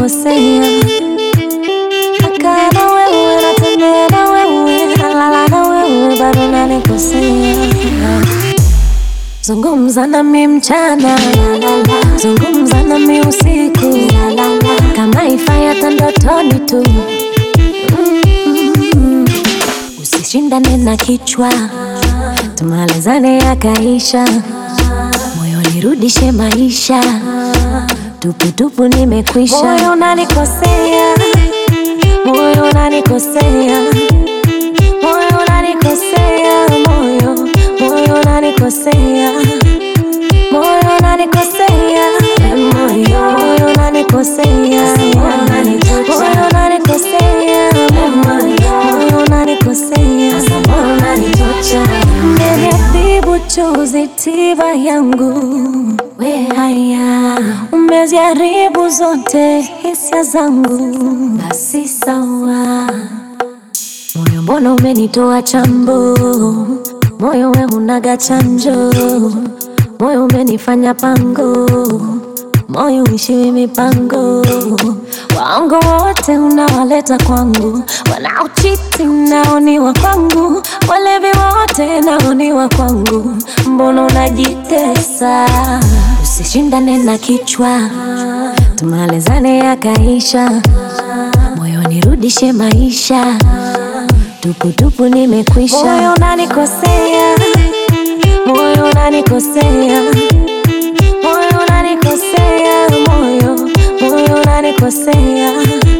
unanikosea. Nakaa na wewe, natembea na wewe, nalala na wewe, bado unanikosea. Zungumza nami mchana, zungumza nami usiku, kama ifai hata ndotoni tu. Mm. Usishindane na kichwa, tumalizane yakaisha, moyo nirudishe maisha, tuputupu nimekwisha. Moyo unanikosea, moyo unanikosea, moyo unanikosea, moyo moyo unanikosea, moyo unanikosea, moyo moyo unanikosea, moyo unanikosea, moyo unanikosea, moyo unanitocha. Umeniadhibu chozi tiba yangu, we haya, umeziharibu zote hisia zangu, basi sawa Moyo mbona umenitoa chambo, moyo we unaga chanjo, moyo umenifanya pango, moyo uishiwi mipango. Waongo wote unawaleta kwangu, wanaochiti naoniwa kwangu, walevi wote naoniwa kwangu. Mbona unajitesa? Usishindane na kichwa, tumalizane yakaisha, moyo nirudishe maisha tuputupu nimekwisha. Moyo unanikosea, moyo unanikosea, moyo unanikosea, moyo moyo unanikosea,